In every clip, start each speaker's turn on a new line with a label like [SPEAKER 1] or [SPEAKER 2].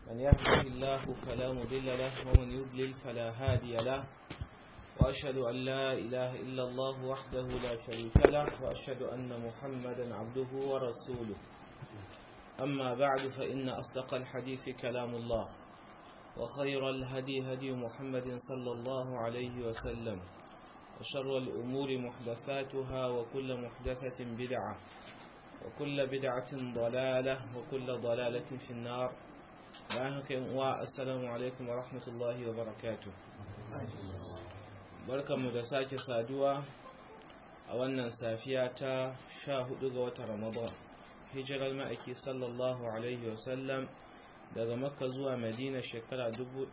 [SPEAKER 1] من يهده الله فلا مضل له ومن يضلل فلا هادي له وأشهد أن لا إله إلا الله وحده لا شريك له وأشهد أن محمدا عبده ورسوله أما بعد فإن أصدق الحديث كلام الله وخير الهدي هدي محمد صلى الله عليه وسلم وشر الأمور محدثاتها وكل محدثة بدعة وكل بدعة ضلالة وكل ضلالة في النار السلام عليكم ورحمة الله وبركاته barkanmu da sake saduwa a wannan safiya ta sha hudu ga watan ramadan hijirar ma'aiki sallallahu alaihi wasallam daga makka zuwa madina shekara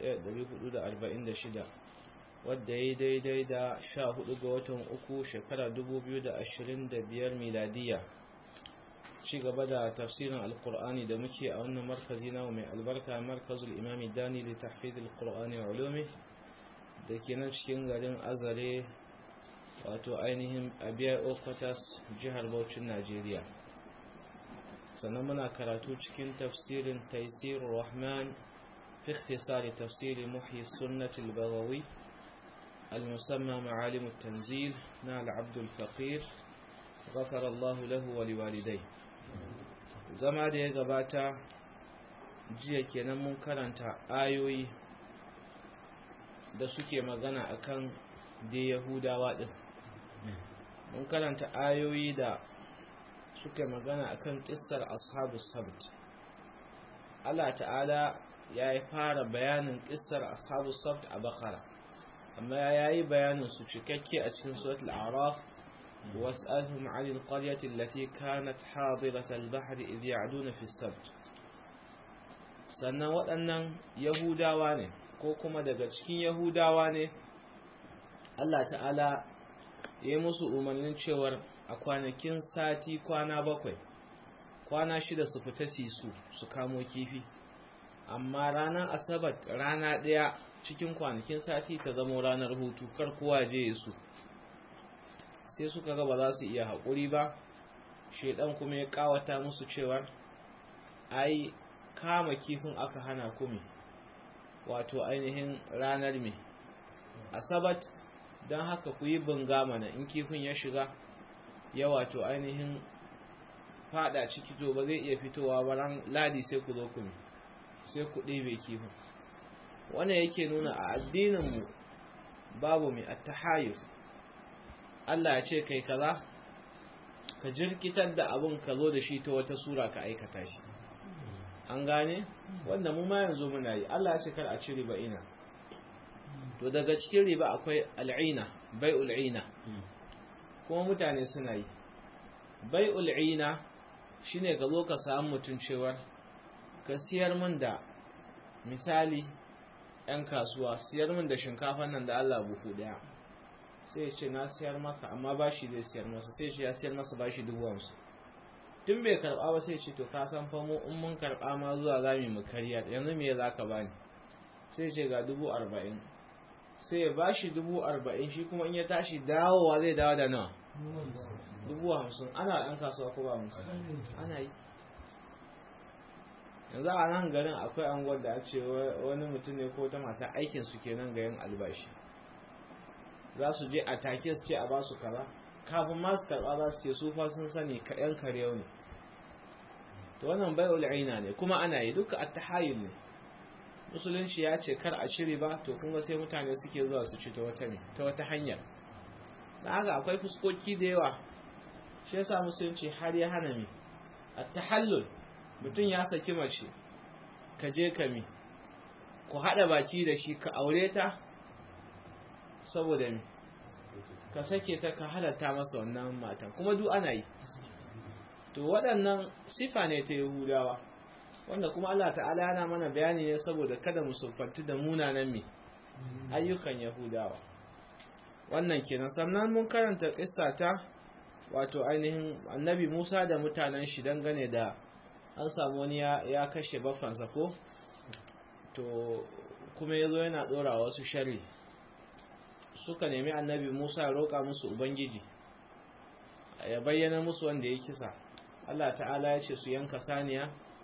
[SPEAKER 1] 1446 wadda ya daidai da sha hudu ga watan uku shekara 2025 miladiya ci gaba da tafsirin alkur'ani da muke a wannan markazi na mai albarka markazul imami dani da tahfidul qur'ani wa ulumi da ke nan cikin garin azare wato ainihin abiyar okwatas jihar Bauchin najeriya sannan muna karatu cikin tafsirin taisir rahman fi ikhtisari tafsiri muhyi sunnatul bagawi المسمى معالم التنزيل نال عبد الفقير غفر الله له ولوالديه zama da ya gabata jiya kenan mun karanta ayoyi da suke magana akan da yahudawa din mun karanta ayoyi da suke magana akan kissar ashabu sabt Allah ta'ala ya yi fara bayanin kissar ashabu sabt a bakara amma ya yi bayanin su cikakke a cikin suratul araf was'alhum 'anil qaryati allati kanat hadirat al-bahr idh ya'duna fi sabt sannan waɗannan yahudawa ne ko kuma daga cikin yahudawa ne Allah ta'ala ya yi musu umarnin cewar a kwanakin sati kwana bakwai kwana shida su fita sisu su kamo kifi amma ranar asabar rana ɗaya cikin kwanakin sati ta zama ranar hutu kar kowa je su sai suka ga ba za su iya haƙuri ba shaidan kuma ya ƙawata musu cewar ai kama kifin aka hana kumi wato ainihin ranar mai asabat don haka ku yi bunga mana in kifin ya shiga ya wato ainihin fada ciki to ba zai iya fitowa ba ran ladi sai ku zo ku sai ku ɗebe kifin wannan yake nuna a addininmu babu mai attahayus Allah ya ce kai kaza ka jirkitar da abin ka zo da shi ta wata sura ka aikata shi an gane wanda mu ma yanzu muna yi Allah ya ce kar a ci riba ina to daga cikin riba akwai al'ina bai'ul ina kuma mutane suna yi bai'ul ina shine ka zo ka samu mutun cewar ka siyar min da misali 'yan kasuwa siyar min da shinkafan nan da Allah buhu daya sai ce na siyar maka amma bashi zai siyar masa sai ce ya siyar masa bashi dubu hamsin tun bai karba ba sai ce to ka san fa mu in mun karba ma zuwa za mu karya yanzu me za ka bani sai ce ga dubu arba'in sai ya bashi dubu arba'in shi kuma in ya tashi dawowa zai dawo da nawa dubu hamsin ana ɗan kasuwa ko ba musu ana yi yanzu a nan garin akwai anguwar da ce wani mutum ne ko ta mata aikin su kenan ga yin albashi za su je a take su ce a ba su kaza kafin ma su karba za su ce su fa sun sani yan karyau ne to wannan bai ul'ina ne kuma ana yi duka at-tahayyul ne musulunci ya ce kar a cire ba to kuma sai mutane suke zuwa su ci ta wata ne ta wata hanyar dan haka akwai fuskoki da yawa shi yasa musulunci har ya hana mi at-tahallul mutum ya saki mace ka je ka mi ku hada baki da shi ka aure ta saboda mi ka sake ta ka halatta masa wannan matan kuma duk ana yi to waɗannan sifa ne ta yahudawa wanda kuma Allah ta'ala yana mana bayani ne saboda kada mu siffanti da munanan mi ayyukan yahudawa wannan kenan sannan mun karanta kissa ta wato ainihin annabi Musa da mutanen shi dangane da an samu wani ya kashe bafansa ko to kuma yazo yana dora wasu sharri suka nemi annabi Musa ya roƙa musu ubangiji ya bayyana musu wanda ya kisa Allah ta'ala ya ce su yanka saniya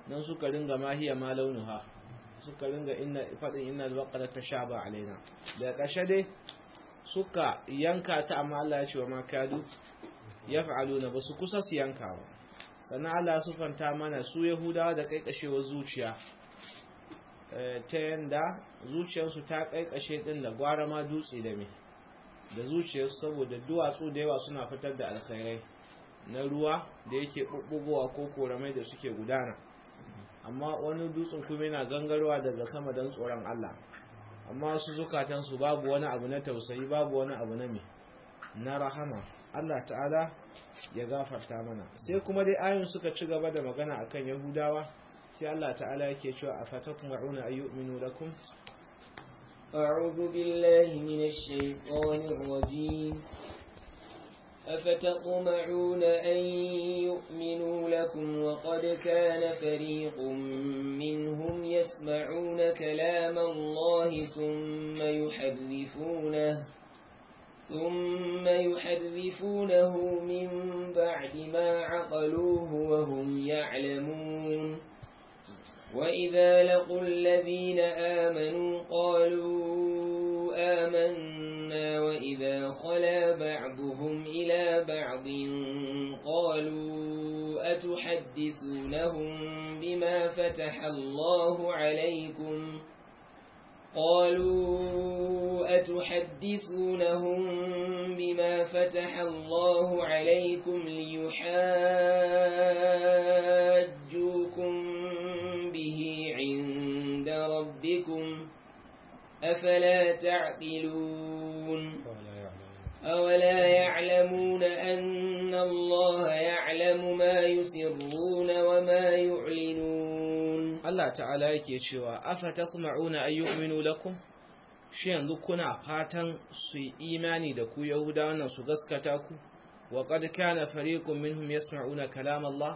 [SPEAKER 1] nan suka ringa mahiya ma launuha suka ringa inna fadin inna al-baqara tashaba alaina da kashe dai suka yanka ta amma Allah ya ce wa makadu yaf'aluna basu kusa su yanka ba sannan Allah sufanta mana su yahudawa da kaikashewar zuciya ta yanda zuciyarsu ta kaikashe din da gwara ma dutse da me da zuciyarsu saboda duwatsu da yawa suna fitar da alkhairai na ruwa da yake bubbugowa ko koramai da suke gudana amma wani dutsen kuma yana gangarwa daga sama don tsoron Allah amma su zukatansu babu wani abu na tausayi babu wani abu na me na rahama Allah ta'ala ya gafarta mana sai kuma dai ayoyin suka ci gaba da magana akan yahudawa sai Allah ta'ala yake cewa afatatma'una ayyuminu lakum
[SPEAKER 2] أعوذ بالله من الشيطان الرجيم أفتطمعون أن يؤمنوا لكم وقد كان فريق منهم يسمعون كلام الله ثم يحرفونه ثم يحرفونه من بعد ما عقلوه وهم يعلمون وإذا لقوا الذين آمنوا قالوا آمنا وإذا خلا بعضهم إلى بعض قالوا أتحدثونهم بما فتح الله عليكم قالوا أتحدثونهم بما فتح الله عليكم ليحاجوكم به عند ربكم أفلا تعقلون أولا يعلمون أن الله يعلم ما يسرون وما يعلنون
[SPEAKER 1] Allah ta'ala yake cewa afatatma'una ay yu'minu lakum shi yanzu kuna fatan su yi imani da ku yahudawan nan su gaskata ku wa qad kana fariqun minhum yasma'una kalam Allah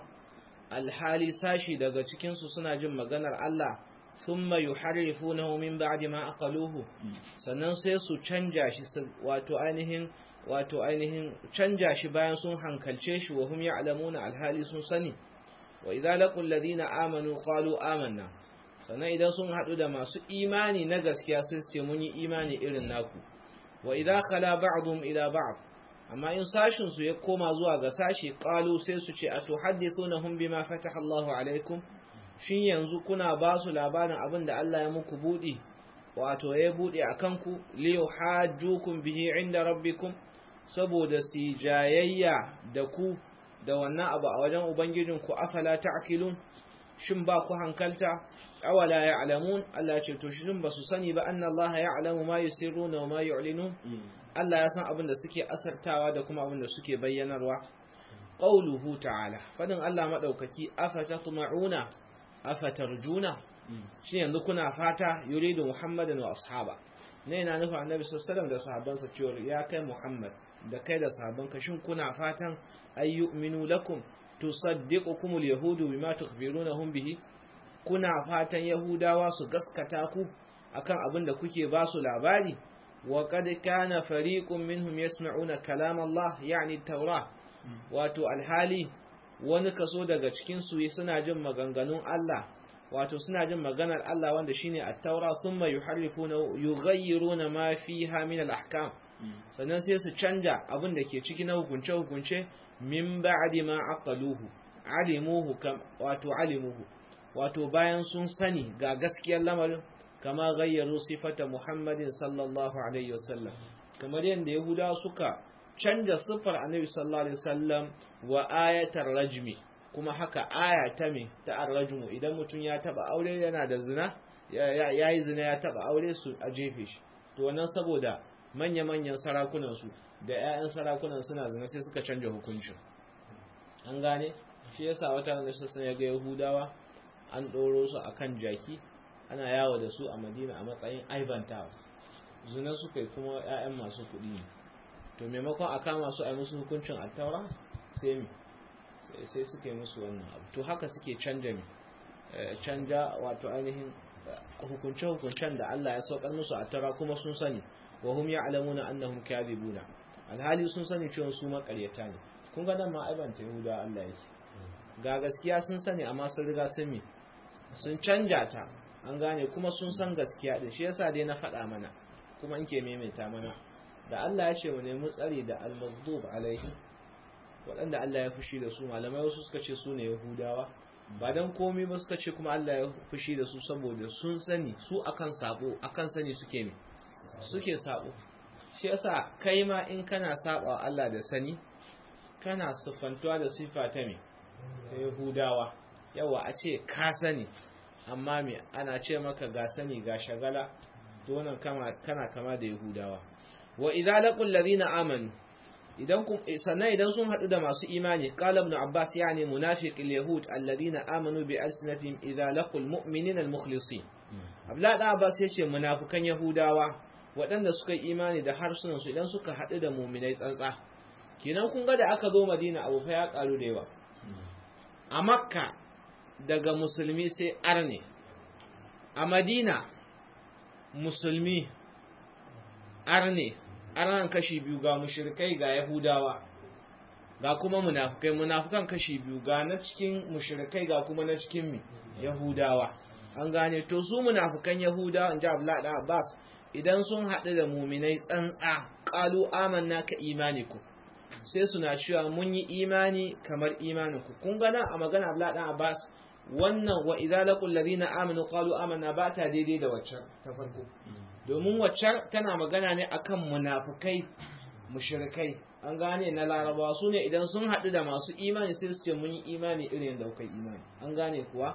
[SPEAKER 1] alhali sashi daga cikin su suna jin maganar Allah thumma yuharrifunahu min ba'di ma aqaluhu sannan sai su canja shi wato ainihin wato ainihin canja shi bayan sun hankalce shi wa hum ya'lamuna alhali sun sani wa idza laqul ladina amanu qalu amanna sannan idan sun hadu da masu imani na gaskiya sai su ce mun yi imani irin naku wa idza khala ba'dhum ila ba'd amma in sashin su ya koma zuwa ga sashi qalu sai su ce atuhaddithunahum bima fataha Allahu alaikum shin yanzu kuna ba su labarin abin da Allah ya muku budi wato ya bude akan ku li yuhajjukum bihi inda rabbikum saboda si jayayya da ku da wannan abu a wajen ubangijinku afala ta'qilun shin ba ku hankalta awala ya'lamun Allah ce to shin ba su sani ba anna Allah ya'lamu ma yusirruna wa ma yu'linun Allah ya san abin da suke asartawa da kuma abin da suke bayyanarwa qauluhu ta'ala fadin Allah madaukaki afatatma'una afatarjuna shi yanzu kuna fata yuridu muhammadan wa ashaba ne yana nufin annabi sallallahu alaihi wasallam da sahabbansa cewa ya kai muhammad da kai da sahabbanka shin kuna fatan ayyuminu lakum tusaddiqukumul yahudu bima tukhbirunahum bihi kuna fatan yahudawa su gaskata ku akan abin da kuke ba su labari wa qad kana fariqun minhum yasma'una kalam Allah yani taura wato alhali wani kaso daga cikin su suna jin maganganun Allah wato suna jin maganar Allah wanda shine at-taura thumma yuharrifuna yughayyiruna ma fiha min al-ahkam sannan sai su canja abin da ke ciki na hukunce hukunce min ba'di ma aqaluhu alimuhu kam wato alimuhu wato bayan sun sani ga gaskiyar lamarin kama gayyaru sifata Muhammadin sallallahu alaihi wasallam kamar yadda Yahudawa suka canja siffar Annabi sallallahu alaihi wasallam wa ayatar rajmi kuma haka aya ta me ta arrajmu idan mutum ya taba aure yana da zina ya yi zina ya taba aure su a jefe shi to wannan saboda manya-manyan sarakunan su da 'ya'yan sarakunan suna zina sai suka canja hukuncin an gane shi yasa wata da su ya ga Yahudawa an ɗoro su akan jaki ana yawo da su a Madina a matsayin aibantawa zina suka yi kuma 'ya'yan masu kuɗi ne to maimakon a kama su a musu hukuncin attaura sai mi sai suka yi musu wannan abu to haka suke canja mi canja wato ainihin hukunce-hukuncen da Allah ya saukar musu a tara kuma sun sani wa hum ya'lamuna annahum kadhibuna alhali sun sani cewa su makaryata ne kun ga nan ma aibanta yahuda Allah yake ga gaskiya sun sani amma sun riga sun mi sun canja ta an gane kuma sun san gaskiya da shi yasa dai na faɗa mana kuma in ke maimaita mana da Allah ya ce mu nemi tsari da al-maghdub alaihi waɗanda Allah ya fushi da su malamai wasu suka ce su ne yahudawa ba dan komai ba suka ce kuma Allah ya fushi da su saboda sun sani su akan sabo akan sani suke ne suke sabo shi yasa kai ma in kana saba Allah da sani kana siffantuwa da sifa ta me ta yahudawa yawa a ce ka sani amma me ana ce maka ga sani ga shagala to wannan kana kama da yahudawa wa idza laqul ladina amanu idan sannan idan sun hadu da masu imani qala ibn abbas yani munafiqil yahud alladina amanu bi alsinatihim idza laqul mu'minina almukhlisin abla da abbas yace munafikan yahudawa waɗanda suka yi imani da harsunan su idan suka hadu da mu'minai tsantsa kenan kun ga da aka zo madina abu fa ya karu da yawa a makka daga musulmi sai arne a madina musulmi arne arnan kashi biyu ga mushrikai ga yahudawa ga kuma munafukai munafukan kashi biyu ga na cikin mushrikai ga kuma na cikin mi yahudawa an gane to su munafukan yahudawa in ji abdullahi da abbas idan sun haɗu da muminai tsantsa ƙalu amanna ka imaniku sai suna cewa mun yi imani kamar imaninku kun gana a magana abdullahi da abbas wannan wa idza laqul ladina amanu qalu amanna ba ta daidai da waccan ta farko domin waccan tana magana ne akan munafukai mushrikai an gane na larabawa su ne idan sun haɗu da masu imani sai su ce mun yi imani irin da kai imani an gane kuwa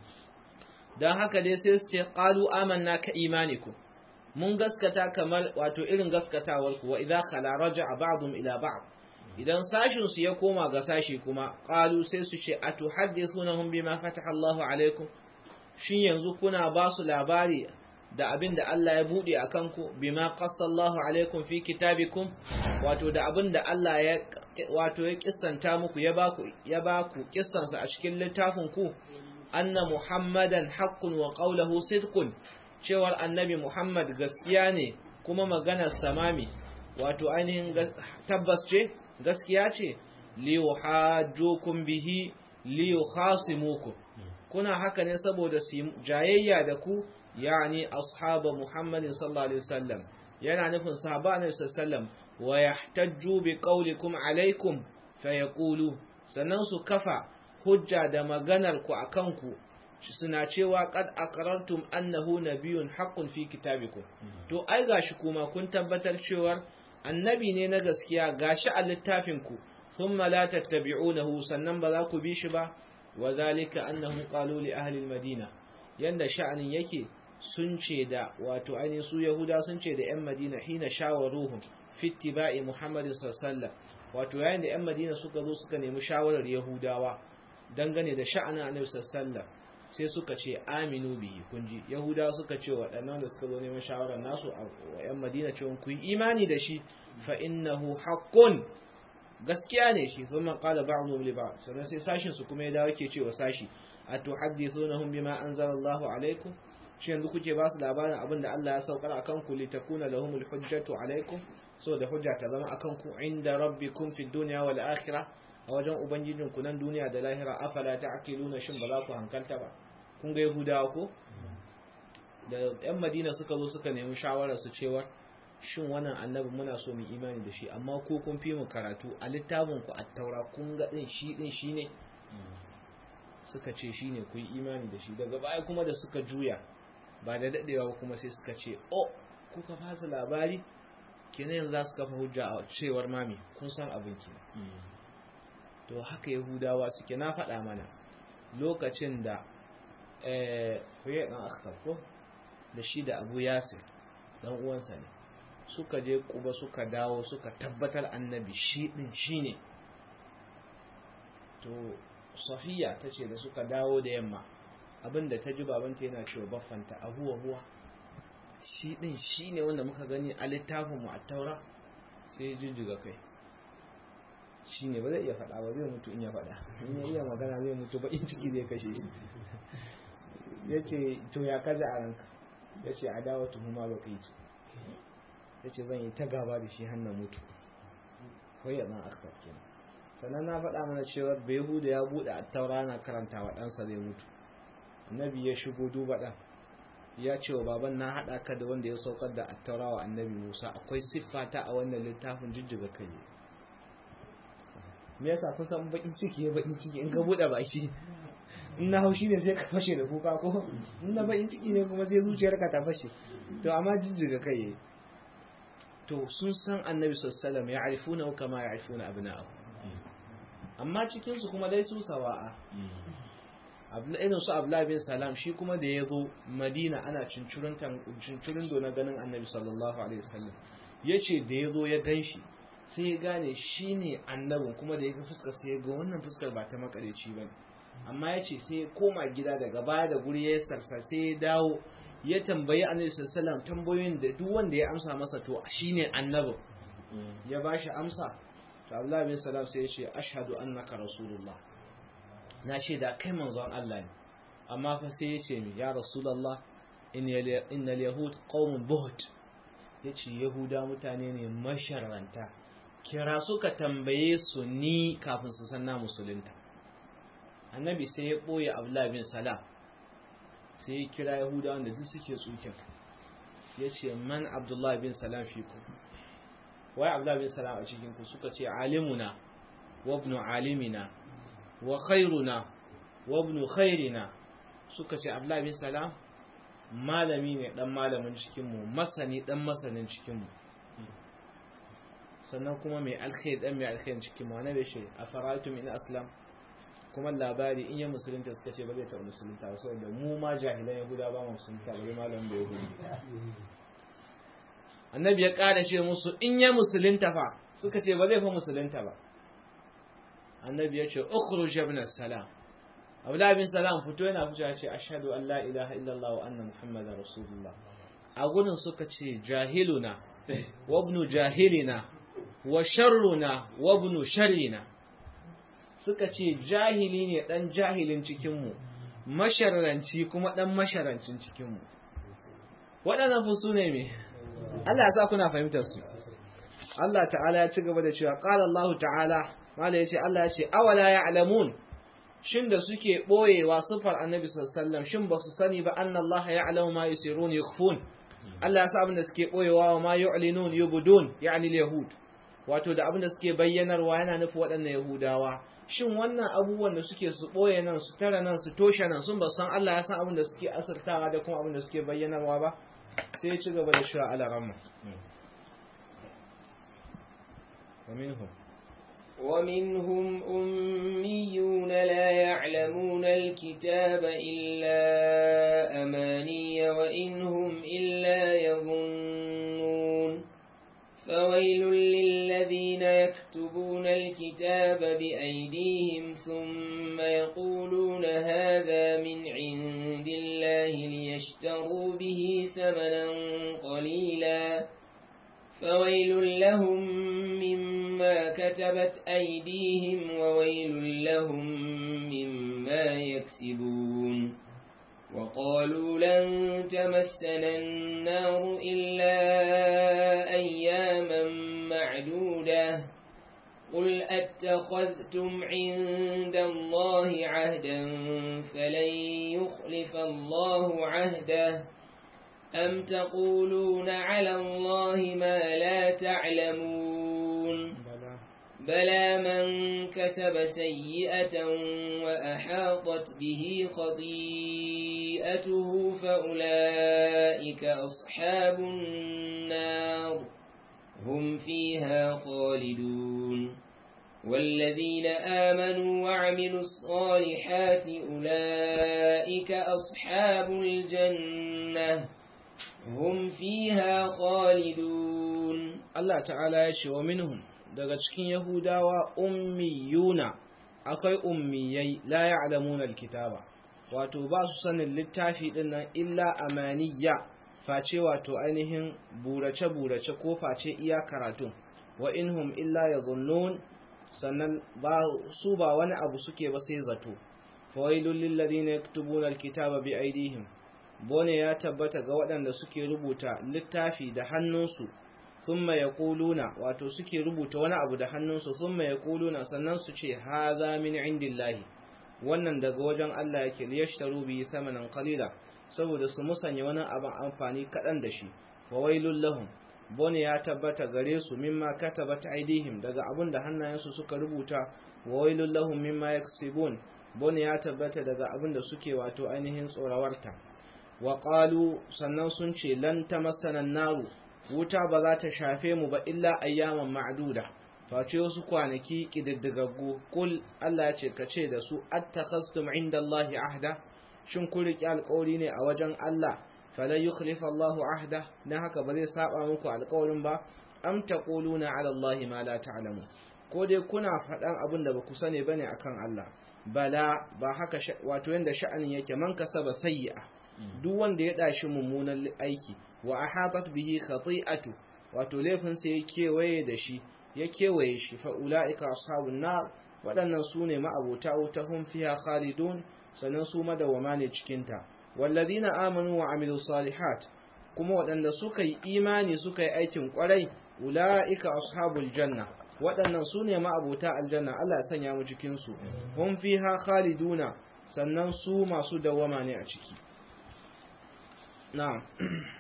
[SPEAKER 1] don haka dai sai su ce qalu amanna ka imaniku mun gaskata kamar wato irin gaskatawar ku wa idza khala raja'a ba'dhum ila ba'd idan sashin su ya koma ga sashi kuma qalu sai su ce atuhaddithunahum bima fataha Allahu alaikum shin yanzu kuna ba su labari da abin da Allah ya bude a kanku bima qassallahu alaikum fi kitabikum wato da abin da Allah ya wato ya kissanta muku ya baku ya baku kissansa a cikin littafin ku anna muhammadan haqqun wa qawluhu sidqun cewar annabi muhammad gaskiya ne kuma maganar samami wato ainihin tabbas ce gaskiya ce li yuhajjukum bihi li yukhasimukum kuna haka ne saboda su jayayya da ku yani ashaba muhammadin sallallahu alaihi wasallam yana nufin sahaba ne sallallahu wa yahtajju bi qawlikum alaikum fayaqulu sannan su kafa hujja da maganar ku akan ku suna cewa qad aqrartum annahu nabiyyun haqqun fi kitabikum to ai gashi kuma kun tabbatar cewa annabi ne na gaskiya gashi a littafin ku thumma la tattabi'unahu sannan ba za ku bi shi ba wa zalika annahum qalu li ahli al-madina yanda sha'anin yake sun ce da wato ainihin su yahuda sun ce da 'yan madina hina shawaruhum fittiba'i muhammadin sallallahu wato yayin da 'yan madina suka zo suka nemi shawarar yahudawa dangane da sha'anin annabi sallallahu sai suka ce aminu bihi kunji yahudawa suka ce waɗannan da suka zo neman shawarar nasu a 'yan madina cewa ku yi imani da shi fa innahu haqqun gaskiya ne shi sun man qala ba'dhum li ba'd sannan sai sashin su kuma ya dawo ke cewa sashi atuhaddithunahum bima anzalallahu alaikum shi yanzu kuke ba su labarin abin da Allah ya saukar akan ku li takuna lahumul hujjatu alaikum so da hujja ta zama akan ku inda rabbikum fid dunya wal akhirah a wajen ubangijin ku nan duniya da lahira afala ta'qiluna shin ba za ku hankalta ba kun ga yahudawa ko da yan madina suka zo suka nemi shawara su cewa shin wannan annabi muna so mu imani da shi amma ko kun fi mu karatu a littafin ku at-taura kun ga din shi din shine suka ce shine ku yi imani da shi daga baya kuma da suka juya ba da daɗewa ba kuma sai suka ce o kuka fasa labari kenan yanzu za su kafa hujja a cewar mami kun san abin ki to haka yahudawa suke na faɗa mana lokacin da huye ɗan akhtar ko da shi da abu yasir ɗan uwansa ne suka je kuba suka dawo suka tabbatar annabi shi ɗin shi ne to safiya ta ce da suka dawo da yamma abinda ta ji babanta yana cewa baffanta a huwa huwa shi din shi ne wanda muka gani a littafinmu a taura sai ya jijjiga kai shi ne ba zai iya faɗa ba zai mutu in ya faɗa in ya iya magana zai mutu ba in ciki zai kashe shi ya ce to ya kaji a ranka ya ce a dawo tuhuma ba kai tu ya ce zan yi ta gaba da shi hannun mutu kawai ya zan akhtar kenan sannan na faɗa mana cewa behu da ya buɗe a taura na karanta wa ɗansa zai mutu nabi ya shigo duba ɗan ya ce wa baban na haɗa ka da wanda ya saukar da attaura wa annabi musa akwai siffata a wannan littafin jijjiga kai me yasa kun san bakin ciki ya bakin ciki in ka buɗe baki in na haushi ne sai ka fashe da kuka ko in na bakin ciki ne kuma sai zuciyarka ta fashe to amma jijjiga kai to sun san annabi sallallahu ya arifuna kama ya arifuna abna'ahu amma cikin su kuma dai su sawa'a irin su abdullahi bin salam shi kuma da ya zo madina ana cincirin do na ganin annabi sallallahu alaihi wasallam ya ce da ya zo ya gan shi sai ya gane shi ne annabin kuma da ya ga fuskar sai ya ga wannan fuskar ba ta makareci ba ne amma ya ce sai ya koma gida daga baya da guri ya sarsa sai ya dawo ya tambayi annabi sallallahu tambayoyin da duk wanda ya amsa masa to shine annabin ya ba shi amsa to abdullahi bin salam sai ya ce ashhadu annaka rasulullah na ce da kai manzon Allah ne amma fa sai ya ce mi ya rasulullah innal yahud qaumun buhut yace yahuda mutane ne masharranta kira suka tambaye su ni kafin su san na musulunta annabi sai ya boye abdullahi bin salam sai ya kira yahuda wanda duk suke tsukin yace man abdullahi bin salam fi ku wai abdullahi bin salam a cikin ku suka ce alimuna wa ibn alimina wa khairuna wa ibn khairina suka ce Abdullah bin Salam malami ne dan malamin cikin mu masani dan masanin cikin mu sannan kuma mai alkhair dan mai alkhair cikin mu annabi shi afaraitum in aslam kuma labari in ya musulunta suka ce ba zai taɓa musulunta ba saboda mu ma jahilan yahuda ba mu musulunta ba malamin da yahudi annabi ya ƙara ce musu in ya musulunta fa suka ce ba zai fa musulunta ba annabi ya ce ukhruj ibn salam abdullah bin salam fito yana fito ya ce ashhadu an la ilaha illallah wa anna muhammadar rasulullah a gurin suka ce jahiluna wa ibn jahilina wa sharruna wa ibn sharrina suka ce jahili ne dan jahilin cikin mu masharranci kuma dan masharancin cikin mu waɗannan fusu ne me Allah ya sa kuna fahimtar su Allah ta'ala ya ci gaba da cewa qala Allah ta'ala mala ya ce Allah ya ce awala ya alamun shin da suke ɓoyewa sufar annabi sallallahu shin ba su sani ba anna Allah ya alamu ma yusirun yukhfun Allah ya sa abin da suke ɓoyewa wa ma yu'linun yubdun yani yahud wato da abin da suke bayyanarwa yana nufi waɗannan yahudawa shin wannan abubuwan da suke su ɓoye nan su tara nan su toshe nan sun ba san Allah ya san abin da suke asirtawa da kuma abin da suke bayyanarwa ba sai ya ci gaba da shi a alaramma ومنهم
[SPEAKER 2] ومنهم أميون لا يعلمون الكتاب إلا أماني وإنهم إلا يظنون فويل للذين يكتبون الكتاب بأيديهم ثم يقولون هذا من عند الله ليشتروا به ثمنا قليلا فويل لهم مما كتبت أيديهم وويل لهم مما يكسبون وقالوا لن تمسنا النار إلا أياما معدودة قل أتخذتم عند الله عهدا فلن يخلف الله عهده أم تقولون على الله ما لا تعلمون بلى من كسب سيئة وأحاطت به خطيئته فأولئك أصحاب النار هم فيها خالدون والذين آمنوا وعملوا الصالحات أولئك أصحاب الجنة هم فيها خالدون
[SPEAKER 1] الله تعالى يشي ومنهم daga cikin Yahudawa ummiyuna akwai ummiyai la ya'lamuna alkitaba wato ba su sanin littafi din nan illa amaniya face wato ainihin burace burace ko face iya karatun wa inhum illa yadhunnun sannan ba su ba wani abu suke ba sai zato fawailul lil ladina yaktubuna alkitaba bi aydihim bone ya tabbata ga waɗanda suke rubuta littafi da hannunsu thumma yaquluna wato suke rubuta wani abu da hannunsu thumma yaquluna sannan su ce hadha min indillahi wannan daga wajen Allah yake liyashtaru bi thamanan qalila saboda su musanya wani abin amfani kadan da shi fawailul lahum bone ya tabbata gare su mimma katabat aidihim daga abin da hannayensu suka rubuta wa wailul lahum mimma yaksibun bone ya tabbata daga abin da suke wato ainihin tsorawarta wa qalu sannan sun ce lan tamassana naru wuta ba za ta shafe mu ba illa ayyaman ma'duda face wasu kwanaki kididdigaggu kul Allah ya ce ka ce da su attakhastum indallahi ahda shin kun riƙe alƙawari ne a wajen Allah falan yukhlifa Allahu ahda dan haka ba zai saba muku alƙawarin ba am taquluna ala Allahi ma la ta'lamu ko dai kuna faɗan abin da baku sani bane akan Allah bala ba haka wato yanda sha'anin yake man kasaba sayyi'a duk wanda ya dashi mummunan aiki wa ahatat bihi khati'atu wato laifin sa ya kewaye da shi ya kewaye shi fa ulaika ashabun nar waɗannan su ne ma'abota wuta hum fiha khalidun sannan su madawama ne cikin ta wallazina amanu wa amilu salihat kuma waɗanda suka yi imani suka yi aikin ƙwarai ula'ika ashabul janna waɗannan su ne ma'abota aljanna Allah ya sanya mu cikin su hum fiha khaliduna sannan su masu dawama ne a ciki na'am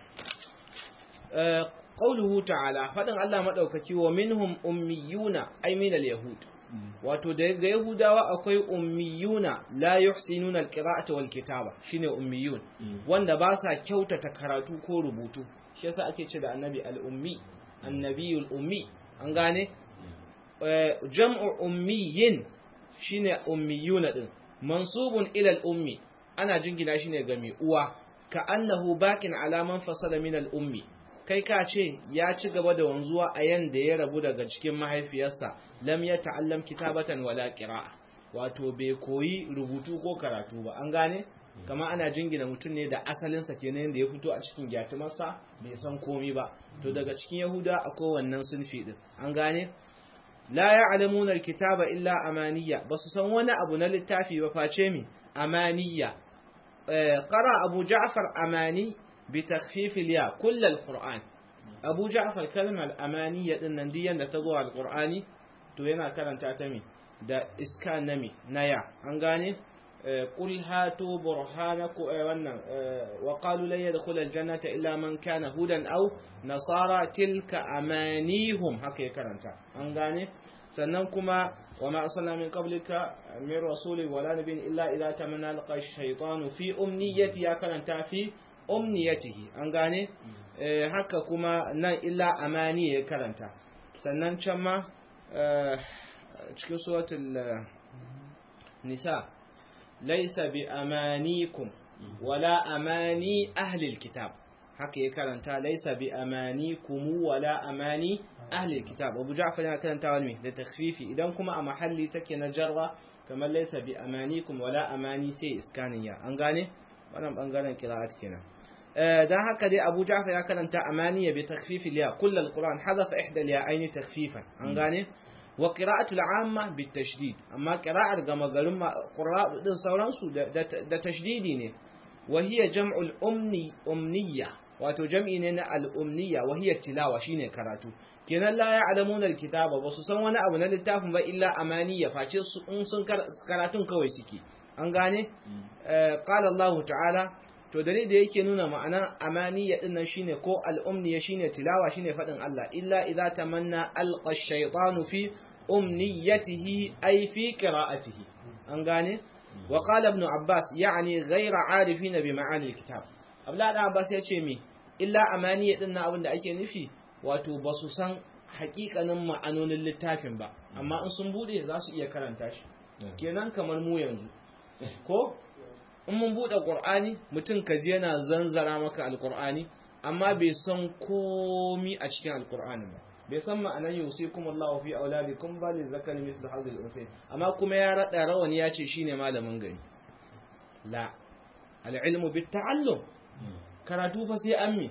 [SPEAKER 1] qawluhu ta'ala fadin Allah madaukaki wa minhum ummiyuna ay min al-yahud wato daga yahudawa akwai ummiyuna la yuhsinuna alqira'ata wal kitaba shine ummiyun wanda ba sa kyautata karatu ko rubutu shi yasa ake ce da annabi al-ummi annabiyul ummi an gane jam'u ummiyin shine ummiyuna din mansubun ila al-ummi ana jingina shine ga mai uwa ka annahu baqin ala man fasala min al-ummi kai ka ce ya ci gaba da wanzuwa a yanda ya rabu daga cikin mahaifiyarsa lam ya ta'allam kitabatan wala qira'a wato bai koyi rubutu ko karatu ba an gane kama ana jingina mutum ne da asalinsa kenan da ya fito a cikin gyatumarsa bai san komi ba to daga cikin yahuda akwai wannan sunfi din an gane la ya'lamuna alkitaba illa amaniya basu san wani abu na littafi ba face mi amaniya qara abu ja'far amani بتخفيف الياء كل القرآن أبو جعفر كلمة الأمانية إن دي أن تضوى القرآن تو ينا كلام تعتمي دا إسكان نمي نيا أنغاني قل هاتوا برهانكم وقالوا لن يدخل الجنة إلا من كان هودا أو نصارى تلك أمانيهم هكي كلام أنغاني سننكما وما أرسلنا من قبلك من رسول ولا نبي إلا إذا تمنى لقى الشيطان في أمنية يا كلام في omniyatihi an gane haka kuma nan illa amani ya karanta sannan can ma cikin suratul nisa laisa bi amanikum wala amani ahlil kitab haka ya karanta laisa bi amanikum wala amani ahlil kitab abu ja'far yana karanta wani da takfifi idan kuma a mahalli take na jarra kamar laisa bi amanikum wala amani sai iskaniya an gane wannan bangaren qira'at kenan dan haka dai Abu Ja'far ya karanta amaniya bi takhfif al-ya kull al-Qur'an hadafa ihda al-ya'ayn takhfifan an gane wa qira'atu al-'amma bi tashdid amma qira'ar gama garin qurra din sauransu da tashdidi ne wa hiya jam'u al-umni umniya wato jam'i ne na al-umniya wa hiya tilawa shine karatu kenan la ya'lamuna al-kitaba ba su san wani abu na littafin ba illa amaniya face su in sun karatun kawai suke an gane qala Allah ta'ala to dalil da yake nuna ma'ana amaniya din nan shine ko al-umniya shine tilawa shine fadin Allah illa idza tamanna alqa ash-shaytanu fi umniyatihi ay fi qira'atihi an gane wa qala ibn Abbas yani ghayra arifina bi ma'ani al-kitab Abdullah ibn Abbas yace mi illa amaniya din nan abinda ake nufi wato basu san hakikanin ma'anonin littafin ba amma in sun bude za su iya karanta shi kenan kamar mu yanzu ko in mun buɗe ƙur'ani mutum ka je yana zanzara maka alƙur'ani amma bai san komi a cikin alƙur'ani ba bai san ma'anar yusikum Allahu fi auladikum ba li zakari mislu hadhihi al amma kuma ya rada rawani ya ce shine malamin gari la al-ilmu bit ta'allum karatu fa sai an mi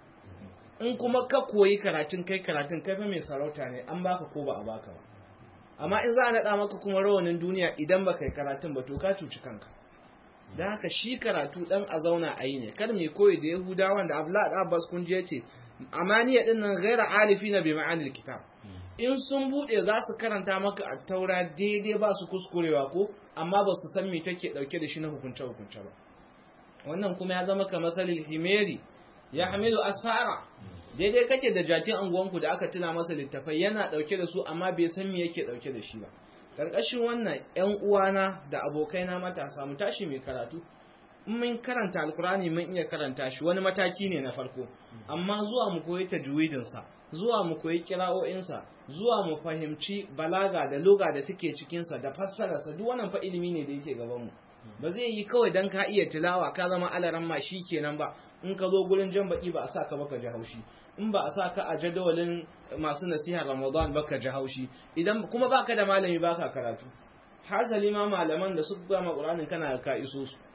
[SPEAKER 1] in kuma ka koyi karatun kai karatun kai fa mai sarauta ne an baka ko ba a baka ba amma in za a naɗa maka kuma rawanin duniya idan ba kai karatun ba to ka cuci kanka da haka shi karatu dan a zauna a yi ne kar mai koyi da yahudawan da abdullahi da abbas kun je ce amaniya din nan ghaira alifina bi ma'anil kitab in sun bude za su karanta maka a taura daidai ba su kuskurewa ko amma ba su san me take dauke da shi na hukunce hukunce ba wannan kuma ya zama kamar salil himeri ya hamilu asfara daidai kake da jakin anguwanku da aka tuna masa littafai yana dauke da su amma bai san me yake dauke da shi ba karkashin wannan yan uwana da abokaina matasa mu tashi mai karatu in mun karanta alkurani mun iya karanta shi wani mataki ne na farko amma zuwa mu koyi tajwidin sa zuwa mu koyi kira'o'in sa zuwa mu fahimci balaga da loga da take cikin sa da fassara sa duk wannan fa ilimi ne da yake gaban mu ba zai yi kawai dan ka iya tilawa ka zama alaran ma kenan ba in ka zo gurin jan baki ba a sa ka baka ji haushi in ba a sa ka a jadawalin masu nasiha Ramadan baka ji haushi idan kuma baka da malami baka karatu hasali ma malaman da suka gama Qur'anin kana ka iso su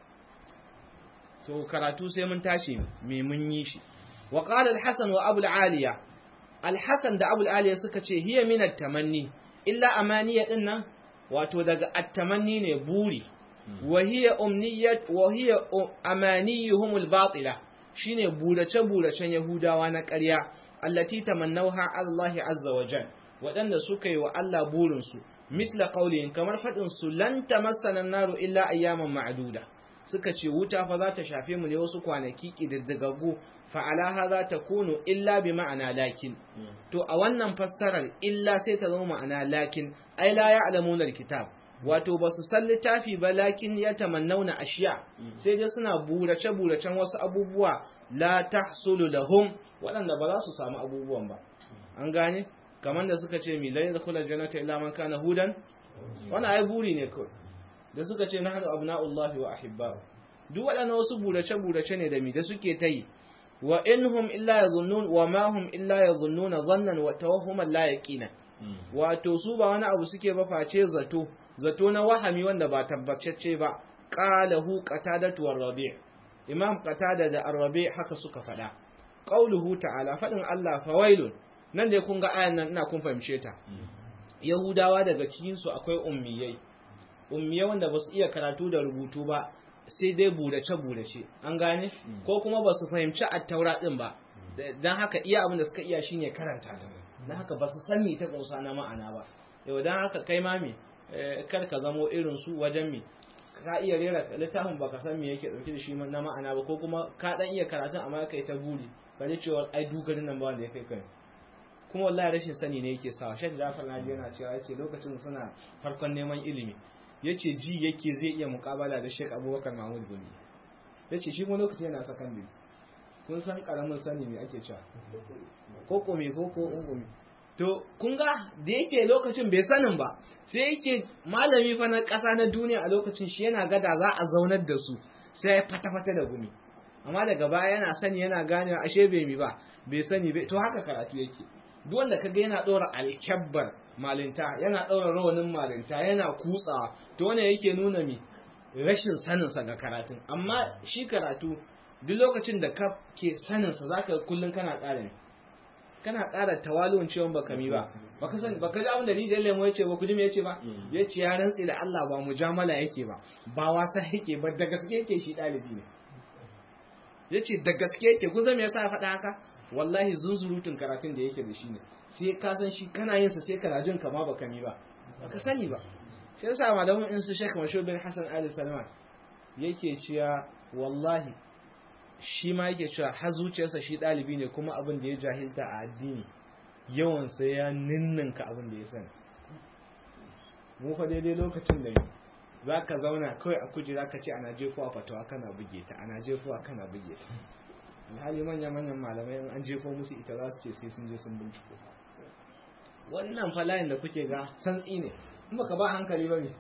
[SPEAKER 1] to karatu sai mun tashi me mun yi shi wa qala al-hasan wa abu al-aliya al-hasan da abu al-aliya suka ce hiya min at-tamanni illa amaniya din nan wato daga at-tamanni ne buri wa hiya umniyat wa hiya amaniyuhum al-batila shine burace buracen yahudawa na ƙarya allati tamannawha Allah azza wa jal waɗanda suka yi wa Allah burin su misla qawlin kamar fadin su lan tamassana an-naru illa ayyaman ma'duda suka ce wuta fa za ta shafe mu ne wasu kwanaki ƙididdigaggu fa'ala za ta kunu illa bi ma'ana lakin to a wannan fassarar illa sai ta zama ma'ana lakin ai la ya alamuna kitab wato ba su san littafi ba lakin ya tamannauna ashiya sai dai suna burace buracen wasu abubuwa la tahsulu lahum waɗanda ba za su samu abubuwan ba an gane kamar da suka ce mi la yadkhulul jannata illa man kana hudan wannan ai buri ne kawai da suka ce na haɗu abna'ullahi wa ahibba'u duk waɗannan wasu burace-burace ne da mi da suke ta yi wa inhum illa yadhunnun wa ma hum illa yadhunnuna dhannan wa tawahhuman la yaqina wato su ba wani abu suke ba face zato zato na wahami wanda ba tabbacecce ba qalahu qatadatu war-rabi' imam qatada da ar-rabi' haka suka faɗa qauluhu ta'ala faɗin Allah fawailun nan dai kun ga ayan nan ina kun fahimce ta yahudawa daga cikin su akwai ummiyai ummiya wanda ba su iya karatu da rubutu ba sai dai burace-burace an gane ko kuma ba su fahimci attaura din ba don haka iya abin da suka iya shine karanta ta don haka ba su san me ta kausa na ma'ana ba yau don haka kai mami kar ka zamo irin su wajen mi ka iya rera littafin ba ka san me yake dauke da shi na ma'ana ba ko kuma ka dan iya karatun amma kai ta buri ka ji cewa ai dugarin nan ba wanda ya kai kai kuma wallahi rashin sani ne yake sawa shek jafar naji yana cewa yace lokacin suna farkon neman ilimi ya ce ji yake zai iya mukabala da Sheikh Abubakar Mahmud Gumi ya ce shi kuma lokaci yana sakandare kun san karamin sani me ake cewa ko kome ko ko ungumi to kun ga da yake lokacin bai sanin ba sai yake malami fa na ƙasa na duniya a lokacin shi yana gada za a zaunar da su sai ya fata-fata da gumi amma daga baya yana sani yana ganewa ashe bai mi ba bai sani bai to haka karatu yake duk wanda kaga yana ɗora alkyabbar malinta yana ɗaura rawanin malinta yana kutsawa to wannan yake nuna mi rashin saninsa ga karatun amma shi karatu duk lokacin da ka ke saninsa za ka kullum kana ƙara ne kana ƙara tawalun ciwon baka mi ba baka san baka ji abin da rijiyar lemo ya ce ba kudi me ya ce ba ya ce ya rantsi da Allah ba mujamala yake ba ba wasa yake ba da gaske yake shi ɗalibi ne ya ce da gaske yake kun zama ya sa faɗa haka wallahi zunzurutun karatun da yake da shi ne sai ka san shi kana yin sa sai kana jin kama baka mi ba baka sani ba sai yasa malamin in su Sheikh Mashhur bin Hassan Ali Salman yake cewa wallahi shi ma yake cewa har zuciyarsa shi dalibi ne kuma abin da ya jahilta a addini yawan sa ya ninninka abin da ya sani mu fa daidai lokacin da za ka zauna kawai a kujera ka ce ana jefuwa fatawa kana buge ta ana jefuwa kana buge ta alhali manya-manyan malamai in an jefo musu ita za su ce sai sun je sun binciko wannan falayin da kuke ga santsi ne in baka ba hankali ba ne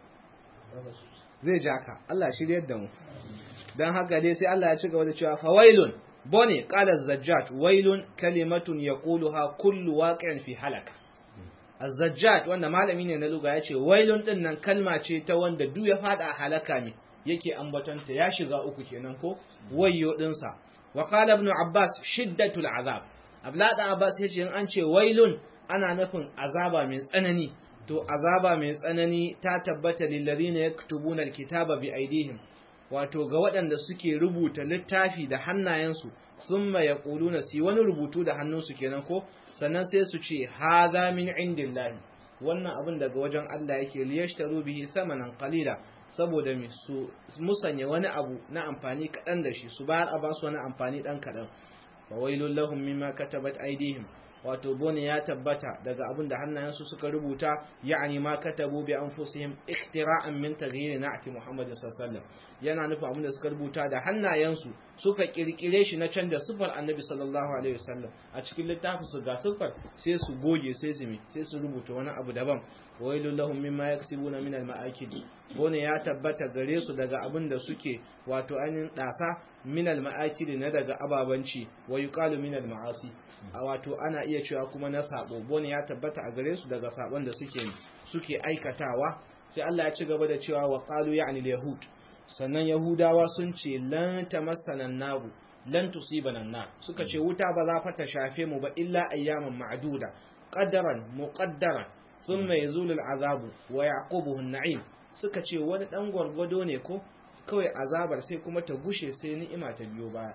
[SPEAKER 1] zai ja ka Allah shiryar da mu don haka dai sai Allah ya ci gaba da cewa fawailun bone qala zajjat wailun kalimatun yaquluha kullu waqi'in fi halaka az-zajjat wanda malami ne na luga yace wailun din nan kalma ce ta wanda duk ya fada halaka ne yake ambatanta ya shiga uku kenan ko wayyo dinsa wa qala ibn abbas shiddatul azab ablada abbas yace in an ce wailun ana nufin azaba mai tsanani to azaba mai tsanani ta tabbata lil ladina yaktubuna alkitaba bi aidihim wato ga waɗanda suke rubuta littafi da hannayensu thumma yaquluna si wani rubutu da hannunsu kenan ko sannan sai su ce hadha min indillahi wannan abin daga wajen Allah yake liyashtaru bihi thamanan qalila saboda me su musanya wani abu na amfani kaɗan da shi su bayar a ba su wani amfani ɗan kaɗan fa wailul lahum mimma katabat aydihim wato bone ya tabbata daga abin da hannayensu suka rubuta ya'ani ma katabu bi anfusihim ikhtira'an min taghyir na'ti Muhammadin sallallahu yana nufin abin da suka rubuta da hannayensu suka kirkire shi na canja sifar Annabi sallallahu alaihi wasallam a cikin littafin su ga sifar sai su goge sai su sai su rubuta wani abu daban wailul lahum mimma yaksibuna min al-ma'akid bone ya tabbata gare su daga abin da suke wato ainihin dasa minal ma'akili na daga ababanci wa yuqalu minal ma'asi a wato ana iya cewa kuma na sabo bone ya tabbata a gare su daga sabon da suke suke aikatawa sai Allah ya ci gaba da cewa wa qalu ya'ni yahud sannan yahudawa sun ce lan tamassana nabu lan tusibana nar suka ce wuta ba za fa ta shafe mu ba illa ayyaman ma'duda qadaran muqaddaran thumma yazulu al'azabu wa yaqubuhu an-na'im suka ce wani dan gwargwado ne ko kawai azabar sai kuma ta gushe sai ni'ima ta biyo baya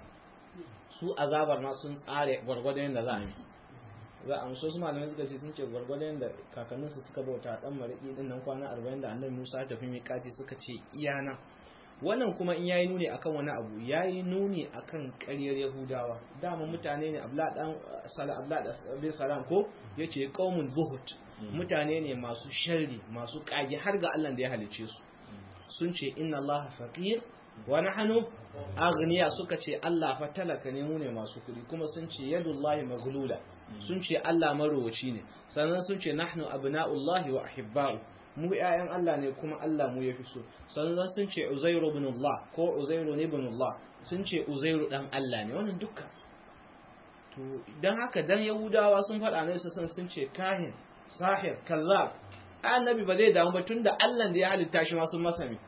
[SPEAKER 1] su azabar ma sun tsare gwargwadon yadda za a yi za a musu malamai suka ce sun ce gwargwadon yadda kakanninsu suka bauta dan mariki din nan kwana 40 da annabi Musa ta tafi miƙati suka ce iyana wannan kuma in yayi nuni akan wani abu yayi nuni akan ƙaryar Yahudawa dama mutane ne Abdullah dan Salam Abdullah bin Salam ko yace qaumun zuhud mutane ne masu sharri masu kage har ga Allah da ya halice su sun ce inna Allah faqir wa nahnu aghniya suka ce Allah fa talaka ne mu ne masu kudi kuma sun ce yadullahi maghlula sun ce Allah marowaci ne sannan sun ce nahnu abna'ullahi wa ahibba'u mu ƴaƴan Allah ne kuma Allah mu yafi so sannan sun ce Uzairu ibn Allah ko Uzairu ibn Allah sun ce Uzairu dan Allah ne wannan dukkan to dan haka dan Yahudawa sun faɗa ne su san sun ce kahin sahir kazzab annabi ba zai damu ba tunda Allah da ya halitta shi ma sun masa me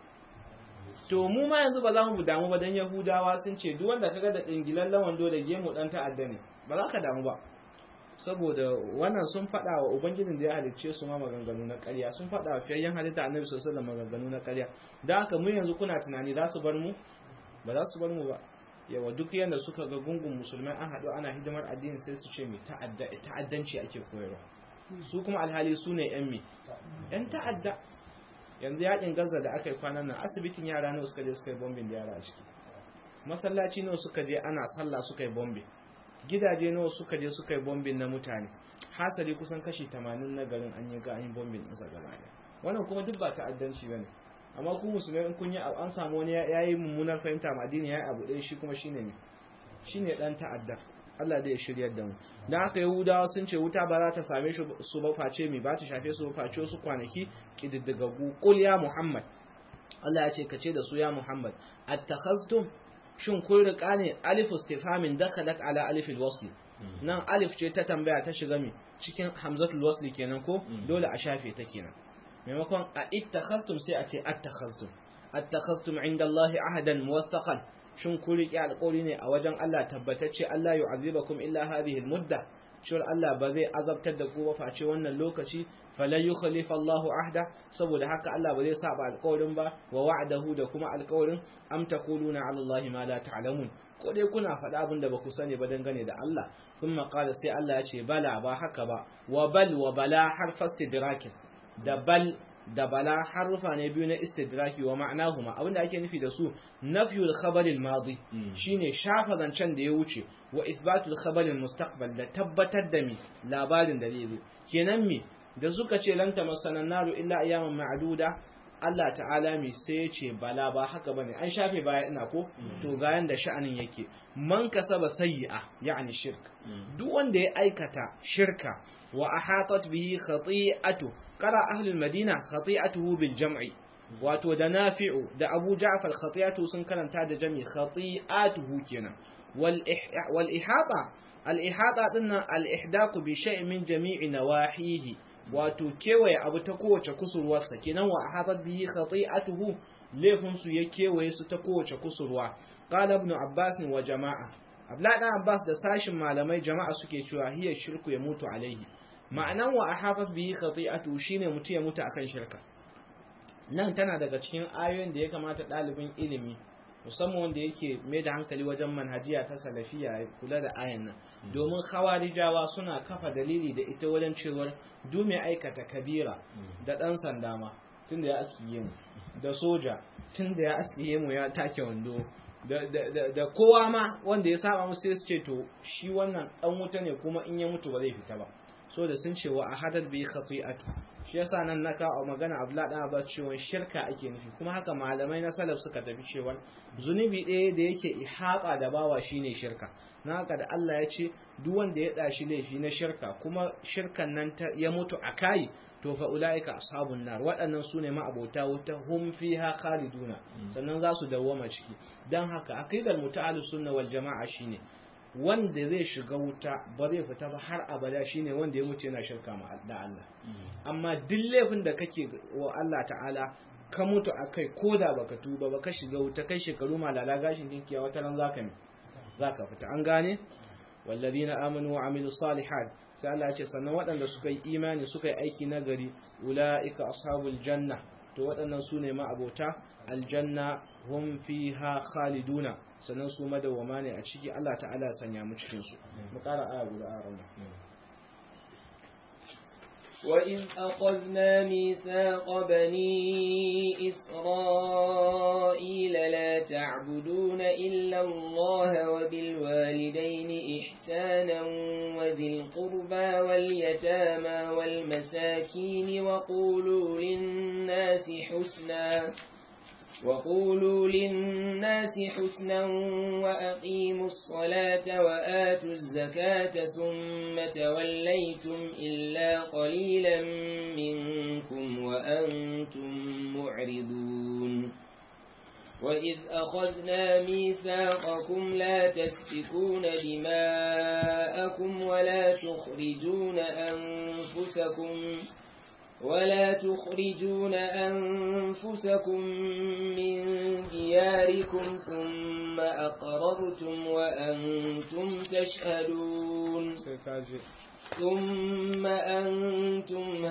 [SPEAKER 1] to mu ma yanzu ba za mu damu ba dan Yahudawa sun ce duk wanda kaga da dingilallen wando da gemu dan ta'adda ne ba za ka damu ba saboda wannan sun faɗa wa ubangijin da ya halicce su ma maganganu na ƙarya sun faɗa wa fiyayyen halitta annabi sallallahu alaihi maganganu na ƙarya da haka mu yanzu kuna tunani za su bar mu ba za su bar mu ba yawa duk yanda suka ga gungun musulmai an haɗu ana hidimar addini sai su ce mai ta'addanci ake koyarwa su kuma alhali su ne yan mi yan ta'adda yanzu yakin gaza da aka yi kwanan nan asibitin yara ne suka je suka yi bombin da yara a ciki masallaci ne suka je ana sallah suka yi bombin gidaje nawa suka je suka yi bombin na mutane hasali kusan kashi 80 na garin an yi ga an yi bombin ɗinsa gaba ɗaya wannan kuma duk ba ta'addanci bane amma ku musulmai in kun yi an samu wani yayi mummunar fahimta ma addini yayi abu ɗaya shi kuma shine ne shine dan ta'adda Allah da ya shiryar da mu dan haka yahudawa sun ce wuta ba za ta same shi su ba face mi ba ta shafe su ba face su kwanaki kididdigagu qul ya muhammad Allah ya ce ka ce da su ya muhammad attakhaztum shin kun riƙa ne alif istifamin dakhalat ala alif alwasl nan alif ce ta tambaya ta shiga mi cikin hamzatul wasl kenan ko dole a shafe ta kenan maimakon a ittakhaztum sai a ce attakhaztum attakhaztum inda Allah ahadan muwaththaqan shin kun riƙe alƙawari ne a wajen Allah tabbatacce Allah yu'azibakum illa hadhihi almudda cewar Allah ba zai azabtar da ku ba face wannan lokaci falan yukhlifa Allahu ahda saboda haka Allah ba zai saba alƙawarin ba wa wa'adahu da kuma alƙawarin am taquluna 'ala Allahi ma la ta'lamun ko dai kuna faɗa abin da ba ku sani ba dangane da Allah thumma qala sai Allah ya ce bala ba haka ba wa bal wa bala har fastidrakin da bal da bala harufa ne biyu na istidraki wa ma'anahuma abinda ake nufi da su nafyul khabar al-madi shine shafa zancen da ya wuce wa ithbatul khabar al-mustaqbal da tabbatar da mi labarin da zai zo kenan mi da suka ce lan tamassana naru illa ayyaman ma'duda Allah ta'ala mi sai ya ce bala ba haka bane an shafe baya ina ko to ga yanda sha'anin yake man kasaba sayyi'a yani shirk duk wanda ya aikata shirka wa ahatat bihi khati'atu qara ahli al-madina khati'atuhu bil jam'i wato da nafi'u da abu ja'far khati'atu sun karanta da jami khati'atuhu kenan wal wal ihata al ihata dinnan al ihdaku bi shay'in min jami'i nawahihi wato kewaye abu ta kowace kusurwarsa kenan wa ahatat bihi khati'atuhu laifin su ya kewaye su ta kowace kusurwa qala ibn abbas wa jama'a abdullahi dan abbas da sashin malamai jama'a suke cewa hiya shirku ya mutu alaihi ma'anan wa ahatat bihi khati'atuhu shine mutu ya mutu akan shirka nan tana daga cikin ayoyin da ya kamata ɗalibin ilimi musamman wanda yake mai da hankali wajen manhajiya ta salafiya ya kula da ayan nan domin khawarijawa suna kafa dalili da ita wajen cewar du mai aikata kabira da ɗan sanda ma tunda ya aski gemu da soja tunda ya aski gemu ya take wando da kowa ma wanda ya saba musu sai su ce to shi wannan dan wuta ne kuma in ya mutu ba zai fita ba so da sun ce wa ahadar bi khati'atu shi yasa nan na kawo magana Abdullah dan Abbas cewa shirka ake nufi kuma haka malamai na salaf suka tafi cewa zunubi ɗaya da yake ihata da bawa shine shirka na haka da Allah ya ce duk wanda ya dashi laifi na shirka kuma shirkan nan ya mutu a kai to fa ulaika ashabun nar waɗannan su ne ma'abota wuta hum fiha khaliduna sannan za su dawwama ciki dan haka aqidar muta'allus sunna wal jama'a shine wanda zai shiga wuta ba zai fita ba har abada shine wanda ya mutu yana shirka ma da Allah amma duk laifin da kake wa Allah ta'ala ka mutu akai koda baka tuba ba ka shiga wuta kai shekaru malala gashin dinkiya wata ran zaka mi zaka fita an gane والذين آمنوا وعملوا الصالحات sai Allah ce sannan waɗanda suka yi imani suka yi aiki nagari ula'ika ashabul janna to waɗannan su ne ma'abota aljanna hum fiha khaliduna sannan su madawwama ne a ciki Allah ta'ala sanya mu cikin su mu ƙara aya guda a ranar
[SPEAKER 2] وإذ أخذنا ميثاق بني إسرائيل لا تعبدون إلا الله وبالوالدين إحسانا وذي القربى واليتامى والمساكين وقولوا للناس حسنا وقولوا للناس حسنا وأقيموا الصلاة وآتوا الزكاة ثم توليتم إلا قليلا منكم وأنتم معرضون وإذ أخذنا ميثاقكم لا تسفكون دماءكم ولا تخرجون أنفسكم ولا تخرجون أنفسكم من دياركم ثم أقررتم وأنتم تشهدون ثم أنتم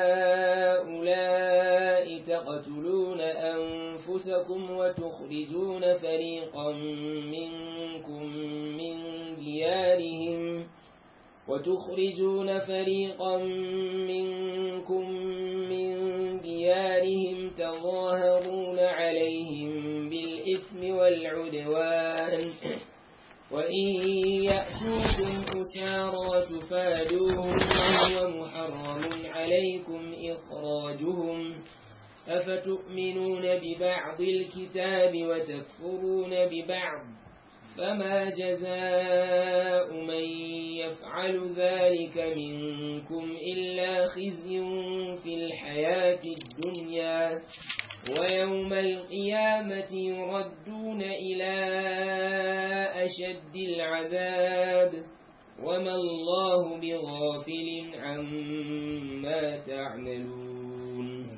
[SPEAKER 2] هؤلاء تقتلون أنفسكم وتخرجون فريقا منكم من ديارهم وتخرجون فريقا منكم من ديارهم تظاهرون عليهم بالإثم والعدوان وإن يأتوكم أسارى تفادوهم وهو محرم عليكم إخراجهم أفتؤمنون ببعض الكتاب وتكفرون ببعض فما جزاء من يفعل ذلك منكم إلا خزي في الحياة الدنيا ويوم القيامة يردون إلى أشد العذاب وما الله بغافل عما تعملون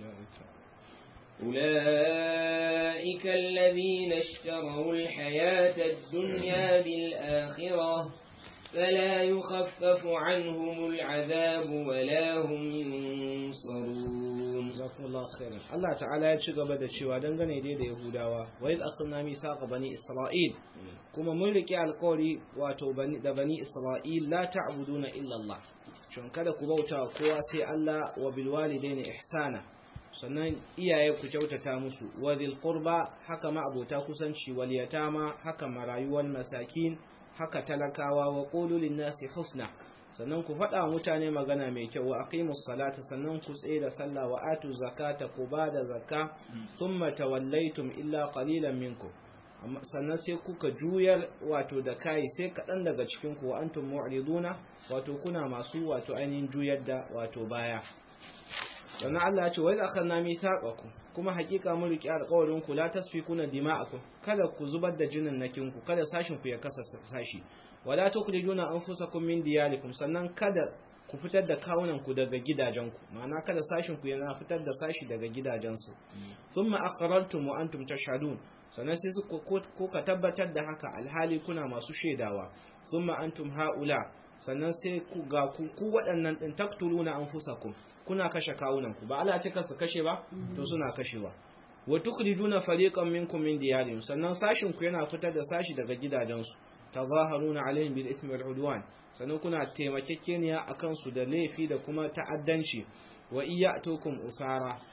[SPEAKER 2] أولئك الذين اشتروا الحياة الدنيا بالآخرة فلا يخفف عنهم العذاب ولا هم ينصرون
[SPEAKER 1] جزاكم الله خيرا الله تعالى ya ci gaba da cewa dangane dai da Yahudawa wa iz akhadna mithaqa bani Isra'il kuma mun rike alƙawari wato da bani Isra'il la ta'buduna illa Allah shin kada ku bauta kowa sai Allah wa bil walidaini ihsana sannan iyaye ku kyautata musu wa dhil qurba haka ma abota kusanci wal yatama haka marayuwal masakin haka talakawa wa qulu lin nasi husna sannan ku faɗa mutane magana mai kyau wa aqimus salata sannan ku tsaye da sallah wa atu zakata ku ba da zakka thumma tawallaitum illa qalilan minkum sannan sai kuka juyar wato da kai sai kaɗan daga cikin ku wa antum mu'riduna wato kuna masu wato ainihin juyar da wato baya sannan Allah ya ce wa idza akhadna mithaqakum kuma hakika mun riki alƙawarin ku la tasfikuna dima'akum kada ku zubar da jinin nakin ku kada sashin ku ya kasa sashi wala tukhrijuna anfusakum min diyarikum sannan kada ku fitar da kawunan ku daga gidajenku ma'ana kada sashin ku yana fitar da sashi daga gidajensu thumma aqrartum wa antum tashhadun sannan sai su ko ka tabbatar da haka alhali kuna masu shaidawa thumma antum haula sannan sai ku ga ku waɗannan din taktuluna anfusakum kuna kashe kawunanku ba Allah ce su kashe ba to suna kashewa wa tukhrijuna fariqan minkum min diyarihim sannan sashin ku yana fitar da sashi daga gidajensu tazaharuna alaihim bil ismi wal udwan sannan kuna taimakekeniya akan su da laifi da kuma ta'addanci wa iyatukum usara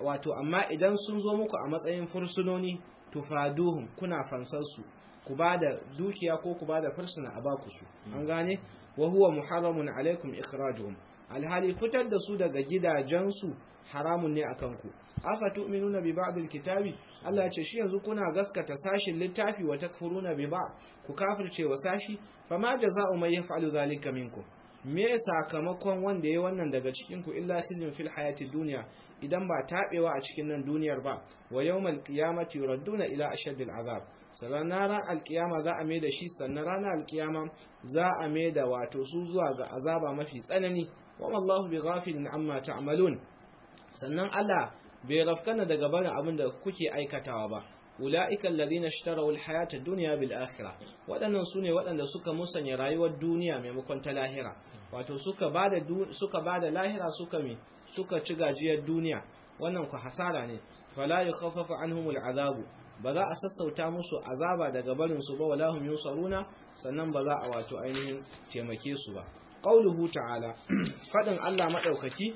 [SPEAKER 1] wato amma idan sun zo muku a matsayin fursunoni tufaduhum kuna fansar su ku ba da dukiya ko ku ba da fursuna a baku su an gane wa huwa muharramun alaikum ikhrajuhum alhali fitar da su daga gidajensu haramun ne akan ku afa tu'minuna bi ba'd alkitabi Allah ce shi yanzu kuna gaskata sashin littafi wa takfuruna bi ba'd ku kafirce wa sashi fama jaza'u man yaf'alu dhalika minkum me sakamakon wanda yayi wannan daga cikin ku illa khizyun fil hayati dunya idan ba tabewa a cikin nan duniyar ba wa yawmal qiyamati yuradduna ila ashaddil azab sannan ranar alkiyama za a mai da shi sannan ranar alkiyama za a mai da wato su zuwa ga azaba mafi tsanani wa wallahu bi ghafilin amma ta'malun sannan Allah bai rafkana daga barin abin da kuke aikatawa ba ula'ika alladhina ishtaraw alhayata ad-dunya bil akhirah wadannan sune wadanda suka musanya rayuwar duniya maimakon ta lahira wato suka bada suka bada lahira suka mi suka ci gajiyar duniya wannan ku hasara ne fala yukhaffafu anhumul azabu ba za a sassauta musu azaba daga barin su ba wala hum yusaruna sannan ba za a wato ainihin taimake su ba qauluhu ta'ala fadin Allah madaukaki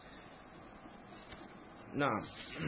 [SPEAKER 1] na'am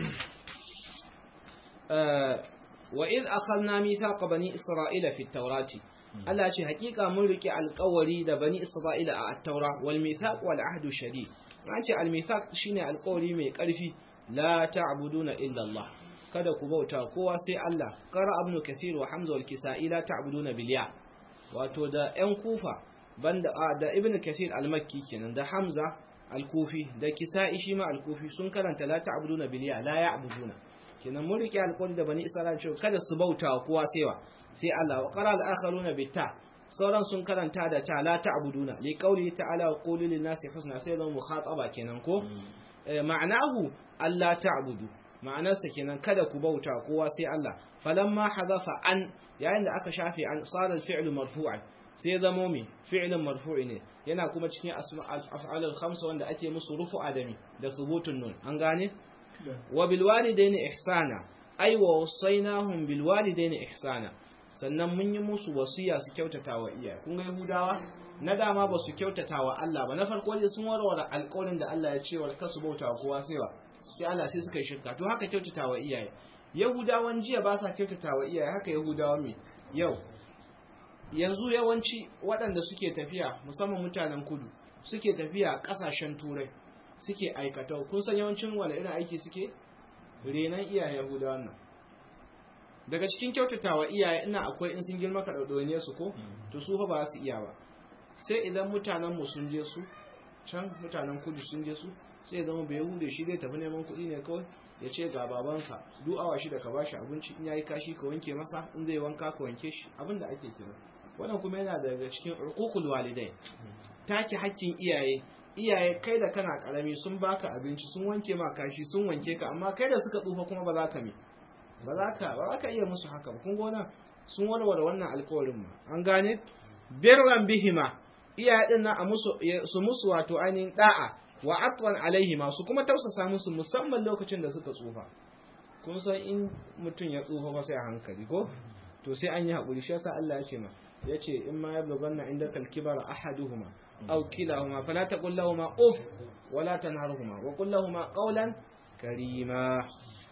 [SPEAKER 1] wa idh akhadna mithaqa bani isra'ila fi at-taurati Allah ce hakika mun rike alƙawari da bani isra'ila a at-taura wal mithaq wal ahdu shadid an ce al mithaq shine alƙawari mai ƙarfi la ta'buduna illa Allah kada ku bauta kowa sai Allah qara ibn kathir wa hamza wal kisa'i la ta'buduna bil ya wato da ƴan kufa banda da ibn kathir al-makki kenan da hamza al-kufi da kisa'i shi ma al-kufi sun karanta la ta'buduna bil ya la ya'buduna kenan mun rike alƙawari da bani isra'ila cewa kada su bauta kowa sai wa sai Allah wa qara al-akharuna bitta sauran sun karanta da ta la ta'buduna li qawli ta'ala wa qulu lin nasi husna sai zan mukhataba kenan ko ma'anahu Allah ta'budu ma'anarsa kenan kada ku bauta kowa sai Allah falamma hadafa an yayin da aka shafe an sarar fi'lu marfu'an sai zamo mi fi'lun marfu'i ne yana kuma cikin af'alul khamsa wanda ake musu rufu adami da thubutun nun an gane wa bil walidaini ihsana ay wa wasainahum bil walidaini ihsana sannan mun yi musu wasiya su kyautata wa iyaye kun ga yahudawa na dama ba su kyautata wa Allah ba na farko dai sun warware alƙawarin da Allah ya ce wa kasu bauta kowa sai wa sai Allah sai suka yi shirka to haka kyautata wa iyaye yahudawan jiya ba sa kyautata wa iyaye haka yahudawan me yau yanzu yawanci waɗanda suke tafiya musamman mutanen kudu suke tafiya ƙasashen turai suke aikata kun san yawancin wani irin aiki suke renan iyaye yahudawan nan daga cikin kyautata wa iyaye ina akwai in sun girma ka ɗauɗaune su ko to su fa ba su iya ba sai idan mutanen mu sun je su can mutanen kudu sun je su sai ya zama bai hude shi zai tafi neman kuɗi ne kawai ya ce ga babansa duk awa shi da ka bashi abinci in yayi kashi ka wanke masa in zai wanka ka wanke shi abin da ake kira wannan kuma yana daga cikin uququl walidai take hakkin iyaye iyaye kai da kana karami sun baka abinci sun wanke ma kashi sun wanke ka amma kai da suka tsufa kuma ba za ka mi ba za ka ba za ka iya musu haka ba kun gona sun warware wannan alƙawarin ma an gane birran bihima iyaye din na a musu su musu wato ainihin da'a wa atwan alaihi masu kuma tausasa musu musamman lokacin da suka tsufa kun san in mutum ya tsufa ba sai a hankali ko to sai an yi haƙuri shi yasa Allah ya ce ma ya ce in ma yablughanna indaka al-kibara ahaduhuma aw kilahuma fala taqul lahumu uf wala tanharhuma wa qul lahumu qawlan karima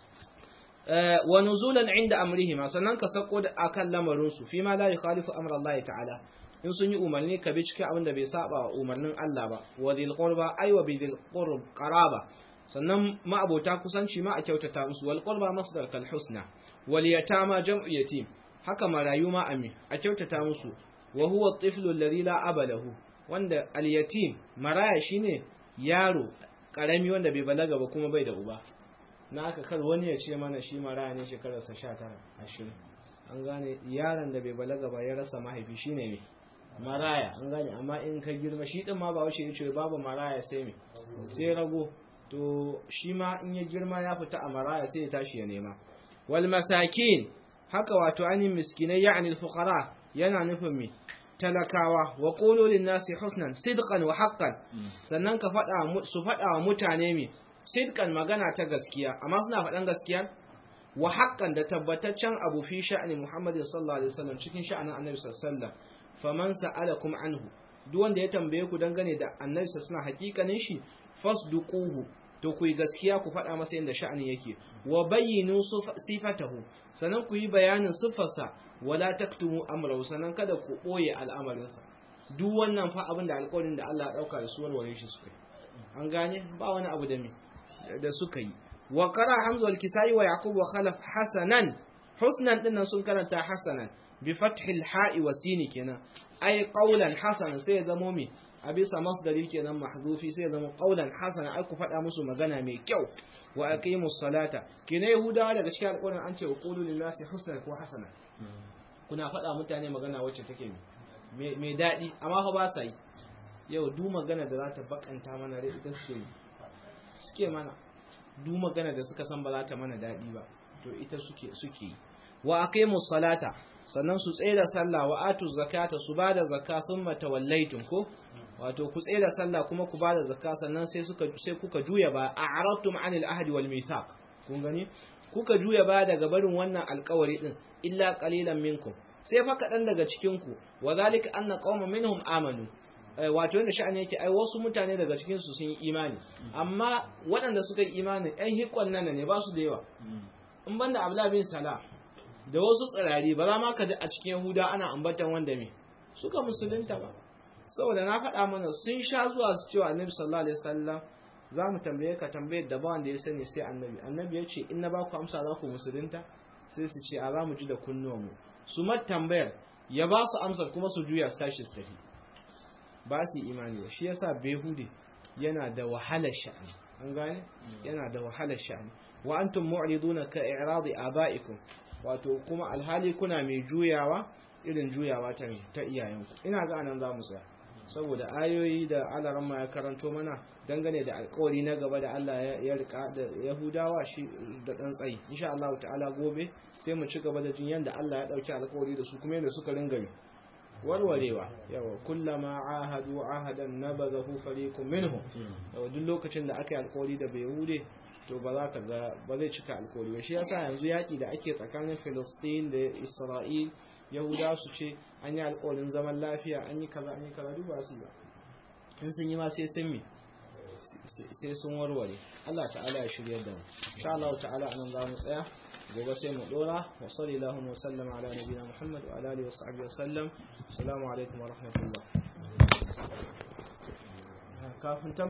[SPEAKER 1] wa nuzulan inda amrihima sannan ka sako da akan lamarin su fi ma la yukhalifu amra Allah ta'ala in sun yi umarni ka bi cikin abin da bai saba wa umarnin Allah ba wa dhil qurba ay wa bil qurb qaraba sannan ma'abota kusanci ma a kyautata musu wal qurba masdar kal husna wal yatama jam'u yatim haka marayu ma ami a kyautata musu wa huwa at-tiflu alladhi la aba lahu wanda al yatim maraya shine yaro karami wanda bai balaga ba kuma bai da uba na aka kar wani ya ce mana shi maraya ne shekararsa 19 20 an gane yaron da bai balaga ba ya rasa mahaifi shine ne maraya an gane amma in ka girma shi din ma ba wace ya ce babu maraya sai me sai rago to shi ma in ya girma ya fita a maraya sai ya tashi ya nema wal masakin haka wato anin miskinai ya'ni al fuqara yana nufin me talakawa wa qulu lin nasi husnan sidqan wa haqqan sannan ka fada su fada wa mutane me sidqan magana ta gaskiya amma suna fadan gaskiya wa haqqan da tabbataccen abu fi sha'ani Muhammad sallallahu alaihi wasallam cikin sha'anin Annabi sallallahu alaihi wasallam faman sa'alakum anhu duk wanda ya tambaye ku dangane da Annabi sallallahu alaihi hakikanin shi fasduquhu to ku yi gaskiya ku faɗa masa yadda sha'ani yake wa bayyinu sifatahu sannan ku yi bayanin siffarsa wala taktumu amrahu sannan kada ku ɓoye al'amarinsa duk wannan fa abin da alƙawarin da Allah ya ɗauka da su warware shi suka yi an gane ba wani abu da me da suka yi wa qara hamza wal kisai wa yaqub wa khalaf hasanan husnan dinnan sun karanta hasanan bi fathil ha'i wa sini kenan ai qawlan hasanan sai ya zamo me a bisa masdari kenan mahzufi sai ya zama qawlan hasanan ai ku faɗa musu magana mai kyau wa aqimus salata kina yahudawa daga cikin alƙawarin an ce wa qulu lin nasi husnan ko hasana kuna faɗa mutane magana wacce take mai daɗi amma fa ba sa yi yau du magana da za ta bakanta mana rai ita suke yi suke mana du magana da suka san ba za ta mana daɗi ba to ita suke suke yi wa aqimus salata sannan su tsaye da sallah wa atu zakata su ba da zakka thumma tawallaytum ko wato ku tsaye da sallah kuma ku ba da zakka sannan sai suka sai kuka juya ba a'radtum anil ahdi wal mithaq kun gani kuka juya ba daga barin wannan alƙawari din illa qalilan minkum sai fa kaɗan daga cikin ku wa zalika anna qauman minhum amanu wato yadda sha'ani yake ai wasu mutane daga cikin su sun yi imani amma waɗanda suka yi imani ɗan hikon nan ne ba su da yawa in banda abla bin salah da wasu tsirari ba za ma ka ji a cikin yahuda ana ambatan wanda me suka musulunta ba saboda na faɗa mana sun sha zuwa su cewa annabi sallallahu alaihi wasallam za mu tambaye ka tambayar da ba wanda ya sani sai annabi annabi ya ce in na ba ku amsa za ku musulunta sai su ce a za mu ji da kunnuwanmu su mat tambayar ya ba su amsar kuma su juya su tashi su tafi ba su yi imani ba shi yasa behude yana da wahalar sha'ani an gane yana da wahalar sha'ani wa antum mu'riduna ka i'radi aba'ikum wato kuma alhali kuna mai juyawa irin juyawa ta ta iyayenku ina ga anan za mu tsaya saboda ayoyi da alaramma ya karanto mana dangane da alkawari na gaba da Allah ya rika da Yahudawa shi da dan tsayi insha Allah ta'ala gobe sai mu ci gaba da jin yanda Allah ya dauki alkawari da su kuma yanda suka ringa warwarewa yawa kullama ahadu ahadan nabadahu fariqun minhum yawa duk lokacin da aka yi alkawari da bai hude to ba za ka ga ba zai cika alkawari ba shi yasa yanzu yaki da ake tsakanin Filistin da Isra'il Yahuda su ce an yi alkawarin zaman lafiya an yi kaza an yi kaza duk ba su ba in sun yi ma sai sun mi sai sun warware Allah ta'ala ya shirya da mu insha Allah ta'ala anan za mu tsaya gobe sai mu dora wa sallallahu wa sallama ala nabiyina Muhammad wa ala alihi wa sahbihi wa sallam assalamu alaikum wa rahmatullah kafin